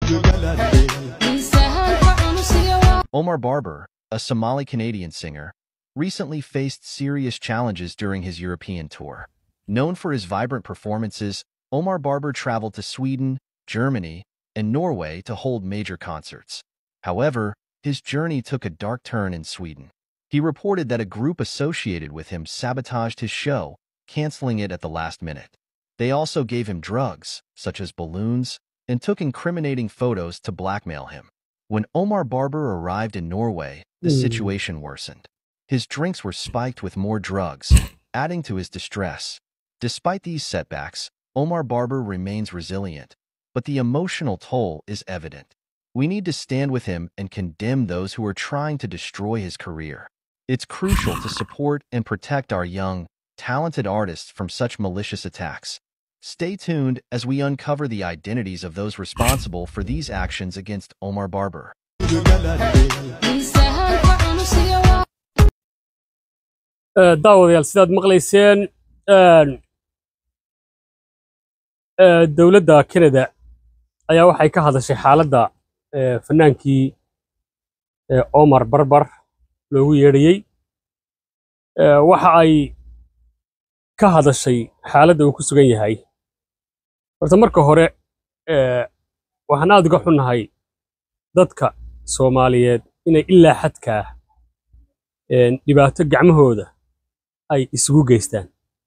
Omar Barber, a Somali Canadian singer, recently faced serious challenges during his European tour. Known for his vibrant performances, Omar Barber traveled to Sweden, Germany, and Norway to hold major concerts. However, his journey took a dark turn in Sweden. He reported that a group associated with him sabotaged his show, canceling it at the last minute. They also gave him drugs, such as balloons, and took incriminating photos to blackmail him. When Omar Barber arrived in Norway, the Hmm. situation worsened. His drinks were spiked with more drugs, adding to his distress. Despite these setbacks, Omar Barber remains resilient, but the emotional toll is evident. We need to stand with him and condemn those who are trying to destroy his career. It's crucial to support and protect our young, talented artists from such malicious attacks. Stay tuned as we uncover the identities of those responsible for these actions against Omar Barber. Eh, daawadayaal sidaad maqlayseen een, eh, dowladda Canada ayaa waxay ka hadashay xaaladda eh, fanaankii eh, Omar Barbar loogu yeedhayey Eh, waxa ay ka hadashay xaaladda uu ku sugan yahay horta marka hore eh, waxaan aad uga xunnahay dadka Soomaaliyeed inay ilaa xadkaa een, dhibaato gacmahooda ay isugu geystaan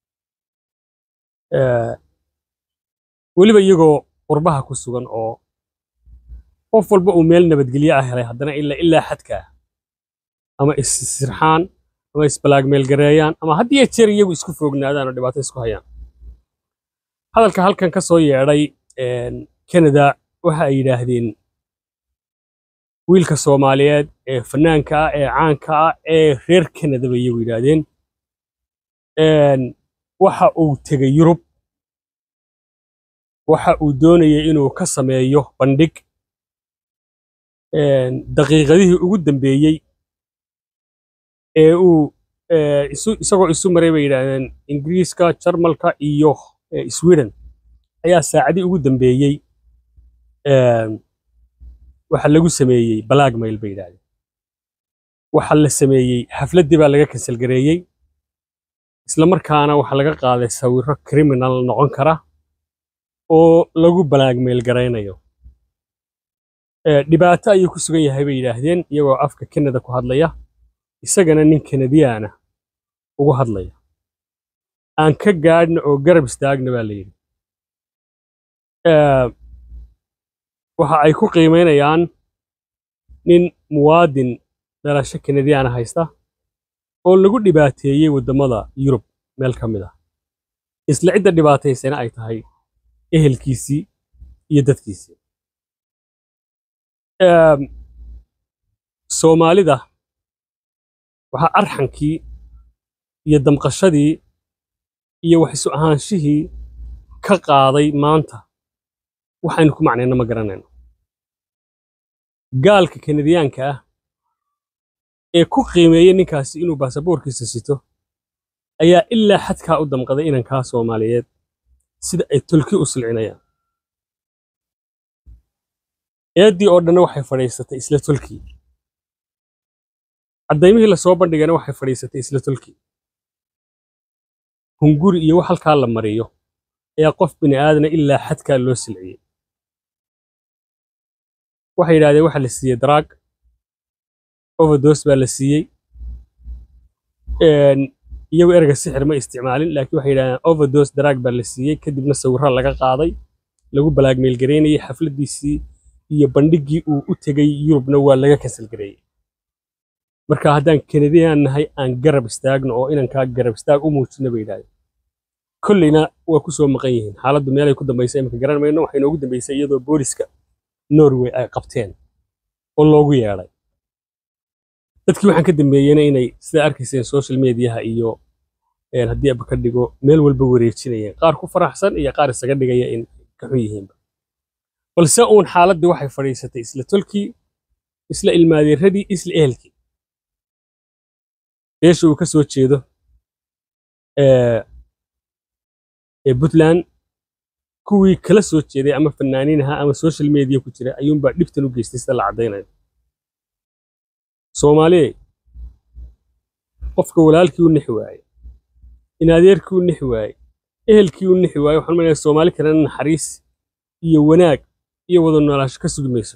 Eh, weliba iyagoo qurbaha ku sugan oo qof walba uu meel nabadgelyo ah helay haddana ilaa ilaa xadkaa ama is-sirxaan ama isbalaagmeelgareeyaan ama had iyo jeer iyagu isku foognaadaan oo dhibaato isku hayaan hadalka halkan ka soo yeedhay een, Canada waxa ay yidhaahdeen wiilka Soomaaliyeed ee fanaanka ah ee caanka ah ee reer Canada bay iyagu yidhaahdeen een, waxa uu tegay Yurub waxa uu doonayay inuu ka sameeyo bandhig een, daqiiqadihii ugu dambeeyey ee uu ee, isu isagoo isu maray bay yidhaahdeen Ingiriiska, Jarmalka iyo ee, Sweden ayaa saacadii ugu dambeeyey een, waxa lagu sameeyey blackmail bay yidhaahdeen waxa la sameeyey xafladdii baa laga cancel gareeyey isla markaana waxa laga qaaday sawirro criminal noqon kara oo lagu blackmail garaynayo Ee, dhibaato ayuu ku sugan yahay bay yidhaahdeen iyagoo afka Canada ku hadlaya isagana nin Canadian ah ugu hadlaya aan ka gaadhna oo garab istaagna baa la yidhi Ee, waxa ay ku qiimeynayaan nin muwaadin dhalasho Canadian ah haysta oo lagu dhibaateeyey waddamada Yurub meel ka mid ah isla cidda dhibaataysana ay tahay ehelkiisii iyo dadkiisii Ee, Soomaalida waxaa arxankii iyo damqashadii iyo wax isu ahaanshihii ka qaaday maanta waxaynu ku macnayna ma garanayno gaalka kanadiyaanka ah ee ku qiimeeyey ninkaasi inuu baasaboorkiisa sito ayaa ilaa xadkaa u damqaday inankaa Soomaaliyeed sida ay tolki u silcinayaan eeddii oo dhanna waxay fadhiisatay isla tolkii caddaymihii lasoo bandhigana waxay fadhiisatay isla tolkii hunguri iyo wax halkaa la mariyo ayaa qof bini aadana ilaa xadkaa loo silciyey waxay yidhaahdeen waxa la siiyey daraag overdose baa la siiyey Een, iyagu erga sixir ma isticmaalin laakiin waxay yidhahdeen overdose daraag baa la siiyey kadibna sawirro laga qaaday lagu blackmail gareynayay xafladdiisii iyo bandhiggii uu u tegay Yurubna waa laga cancel gareeyey marka haddaan Canadian nahay aan garab istaagno oo inankaa garab istaag u muujino bay yidhahdeen kolleyna waa ku soo maqan yihiin xaaladdu meelay ku dambaysay imika garan mayno waxay noogu dambaysay iyadoo booliska Norway ay qabteen oo loogu yeedhay dadkii waxaan ka dambeeyeyna inay sida arkayseen social mediaha iyo een, haddii aba ka dhigo meel walba wareejinayeen qaar ku faraxsan iyo qaar isaga dhigaya in ka xun yihiinba balse uun xaaladdii waxay fadhiisatay isla tolkii isla ilmaadeeradii isla ehelkii beesha uu ka soo jeedo ee ee Puntland kuwii kala soo jeeday ama fanaaniin ahaa ama social media ku jira ayuunbaa dhibtan u geystay sida la caddaynayo soomaaliye qofka walaalkii u nixi waaye in adeerkii u nixi waaye ehelkii u nixi waaye waxaan maleeyaa soomaali kalena naxariis iyo wanaag iyo wada noolaansho ka sugi mayso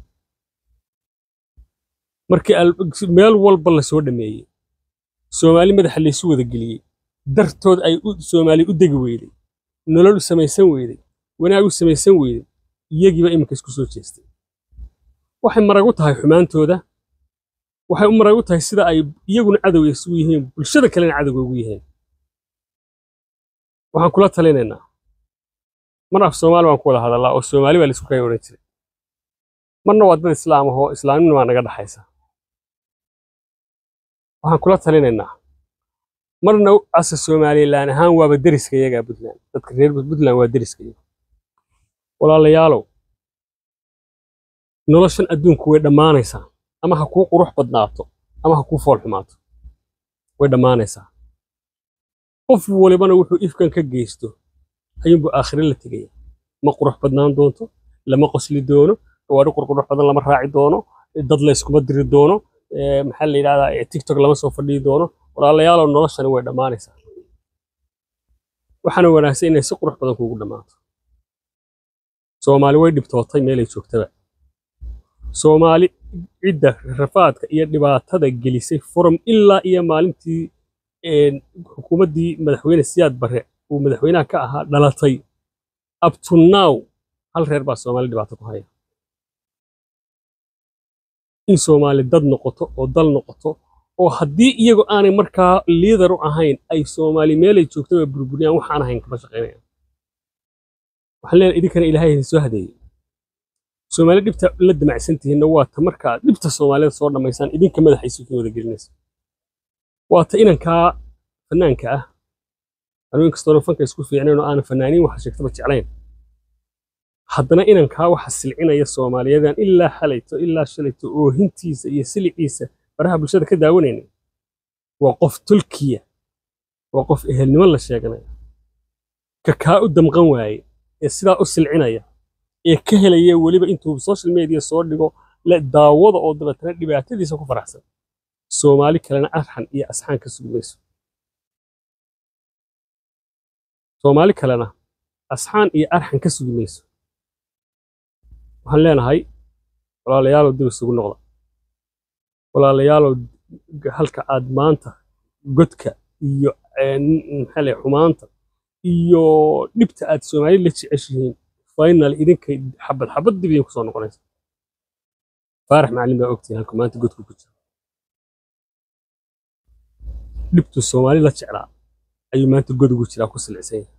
markii meel walba la soo dhameeyey soomaali madaxa laysu wada geliyey dartood ay soomaali u degi weyday nolol u samaysan weyday wanaag u samaysan weyday iyagiiba iminka isku soo jeestay waxay marag u tahay xumaantooda waxay u marag u tahay sida ay iyaguna cadowga isugu yihiin bulshada kalena cadowga ugu yihiin waxaan kula talinaynaa mar af soomaali baan ku wada hadallaa oo soomaali baa laisku kaya odhan jiray marna waa dad islaam ahoo islaamnima baa naga dhaxaysa waxaan kula talinaynaa marna asa somalilan ahaan waaba deriska iyagaa puntland dadka reer puntland waa deriska iyaga walaalayaalow noloshan adduunku way dhammaanaysaa ama ha kuu qurux badnaato ama ha kuu fool xumaato way dhammaanaysaa qof walibana wuxuu ifkan ka geysto ayuunbuu aakhire la tegaya ma qurux badnaan doonto lama qosli doono gawaadhi qurqurux badan lama raaci doono dad la yskuma diri doono maxaa la yidhahdaa tiktok lama soo fadhiyi doono walaalayaalow noloshani way dhammaanaysaa waxaana wanaagsan inay si qurux badan kuugu dhammaato soomaali way dhibtootay meelay joogtaba soomaali cidda rafaadka iyo dhibaatada gelisay forum ilaa iyo maalintii xukuumaddii madaxweyne siyaad barre uu madaxweynaha ka ahaa dhalatay up to now hal reer baa soomaali dhibaato ku haya in soomaali dad noqoto oo dal noqoto oo haddii iyagu aanay markaa liidar u ahayn ay soomaali meelay joogtaba burburiyaan waxaan ahayn kama shaqaynayaan waxaan leenahay idinkana ilaahay idin soo hadeeyey soomaali dhibta la damacsan tihiinna waa ta markaa dhibta soomaalida soo dhammaysaan idinka madaxaysu kin wada gelinaysa waa ta inankaa fanaanka ah anuu inkastoona fanka isku fiicnayn oo aanan fanaaniin waxa sheegtaba jeclayn haddana inankaa waxa silcinaya soomaaliyadan ilaa xalayto ilaa shalayto oohintiisa iyo siliciisa baraha bulshada ka daawanayna waa qof tulkiya waa qof ehelnimo la sheeganaya ka kaa u damqan waaye ee sidaa u silcinaya ee ka helaya weliba intuu social media soo dhigo daawada oo dabeetana dhibaatadiisa ku faraxsan soomaali kalena arxan iyo asxaan ka sugi mayso soomaali kalena asxaan iyo arxan ka sugi mayso waxaan leenahay walaalayaalow dib isugu noqda walaalayaalow halka aad maanta godka iyo maxaa lay xumaanta iyo dhibta aad soomaali la jeceshihiin final idinkay xabad xabad dib idinku soo noqonaysa faarax macallin baa ogtihin halka maanta godku ku jira dhibtu soomaali la jeclaa ayuu maanta god ugu jiraa ku silicsan yahay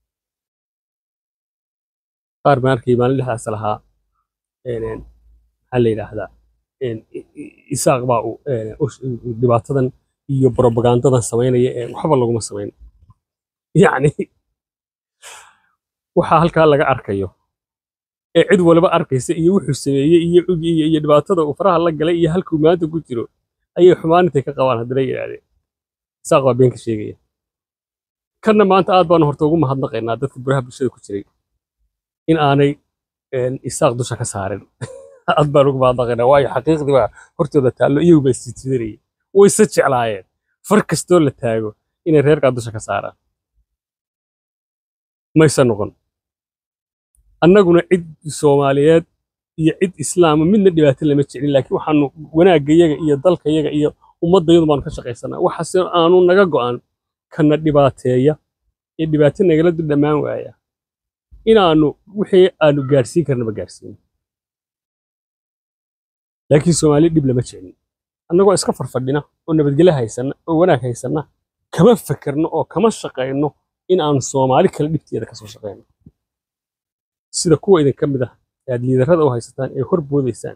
qaar baan arkay maalin dhexdaas lahaa maxaa la yidhaahdaa isaaq baa dhibaatadan iyo brobagandadan samaynaya ee waxba laguma samayn yacni waxaa halkaa laga arkayo ee cid waliba arkaysa iyo wuxuu sameeyey iyo iyo dhibaatada uu faraha la galay iyo halkuu maanta ku jiro ayay xumaan intay ka qabaan haddana yidhaahdeen isaaq baa been ka sheegaya kanna maanta aad baanu horta ugu mahadnaqaynaa dadka buraha bulshada ku jiray in aanay isaaq dusha ka saarin aad baan ugu mahadnaqaynaa waayo xaqiiqdii baa hortooda taallo iyagu baa isjijidanayay wayse jeclaayeen far kastoo la taago inay reerkaa dusha ka saaraan mayse noqon annaguna cid soomaaliyeed iyo cid islaama midna dhibaato lama jeclin laakiin waxaanu wanaaggayaga iyo dalkayaga iyo ummaddayadu baanu ka shaqaysanaa waxaase aanu naga go'an kana dhibaateeya ee dhibaato nagala dul dhammaan waaya inaannu wixii aanu gaadhsiin karnaba gaadhsiino laakiin soomaali dhib lama jeclin annagoo iska farfadhina oo nabadgelyo haysanna oo wanaag haysanna kama fekerno oo kama shaqayno in aanu soomaali kale dhibteeda kasoo shaqayno sida kuwa idinka mid ah ee aad liidarrada u haysataan ee hor boodaysaan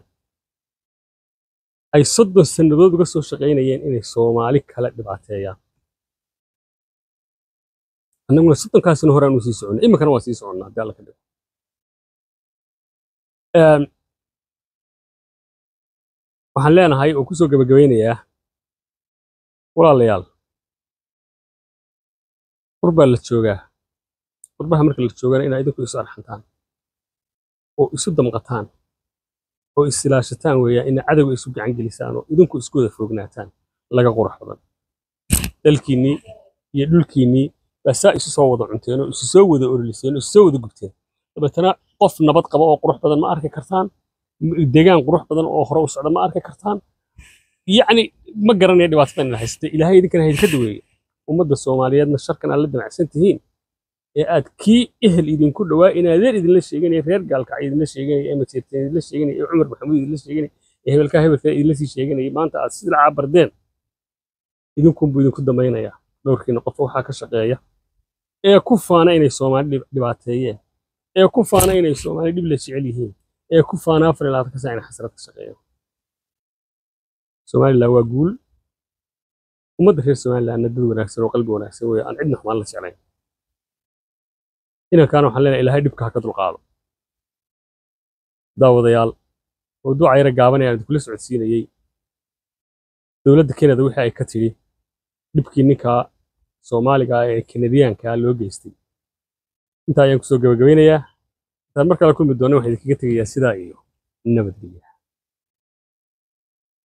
ay soddon sannadood uga soo shaqaynayeen inay soomaali kale dhibaateeyaan annaguna soddonkaasina hore aanu sii soconnay iminkana waa sii soconnaa haddii alla ka dhigo waxaan leenahay oo kusoo gabagabaynayaa walaalayaal war baa la joogaa qurbaha marka la joogana inaa idinku isu arxantaan oo isu damqataan oo isilaashataan weeyaan ina cadowga isu gacan gelisaan oo idinku isku wada foognaataan laga qurux badan dalkiinnii iyo dhulkiinnii baa saa isu soo wada cunteen oo isu soo wada ololiseen oo isu soo wada gubteen dabeetana qof nabad qaba oo qurux badan ma arki kartaan degaan qurux badan oo hore u socda ma arki kartaan yacni ma garanaya dhibaatadan ina haysatay ilaahay idinkana haydinka daweeye ummadda soomaaliyeedna sharkan aad la damacsan tihiin ee aad kii ehel idinku dhowaa in adeer idinla sheeganaya reer gaalkacay idinla sheeganaya ee majeerteen idinla sheeganaya ee cumar maxamuud idinla sheeganaya ee hebelkaa hebelkaa idinla sii sheeganaya maanta aad silacaa bardeen idinkunbuu idinku damaynayaa dhowrkiina qof waxaa ka shaqeeya ee ku faana inay soomaali dhib- dhibaateeyeen ee ku faana inay soomaali dhib la jecel yihiin ee ku faana afar iyo labaatan ka saa inay xasrad ka shaqeeyaan somalilan waa guul ummadda reer somalilandna dad wanaagsan oo qalbi wanaagsan weeye aan cidna xumaan la jeclayn inankaana waxaan leenahay ilaahay dhibka ha ka dulqaado daawadayaal mawduuca yara gaaban ee aan idinkula socodsiinayey dowladda kenada wixii ay ka tidhi dhibkii ninka soomaaliga ah ee kanadiyaanka loo geystay intaa ayaan kusoo gabagabeynayaa intaan mar kale kulmi doona waxaan idinkaga tegayaa sidaa iyo nabadgelya